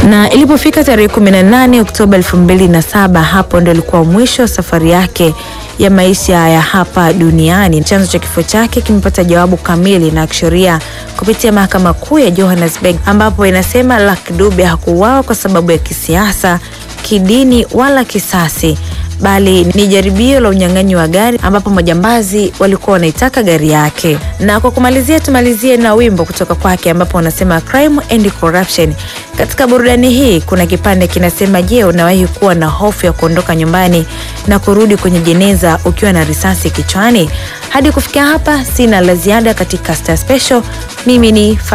na ilipofika tarehe 18 Oktoba 2007 hapo ndo ilikuwa mwisho wa safari yake ya maisha ya hapa duniani. Chanzo cha kifo chake kimepata jawabu kamili na kisheria kupitia mahakama kuu ya Johannesburg, ambapo inasema Lucky Dube hakuuawa kwa sababu ya kisiasa, kidini wala kisasi bali ni jaribio la unyang'anyi wa gari ambapo majambazi walikuwa wanaitaka gari yake. Na kwa kumalizia, tumalizie na wimbo kutoka kwake ambapo wanasema crime and corruption. Katika burudani hii kuna kipande kinasema, je, unawahi kuwa na hofu ya kuondoka nyumbani na kurudi kwenye jeneza ukiwa na risasi kichwani? Hadi kufikia hapa, sina la ziada katika Star Special. Mimi ni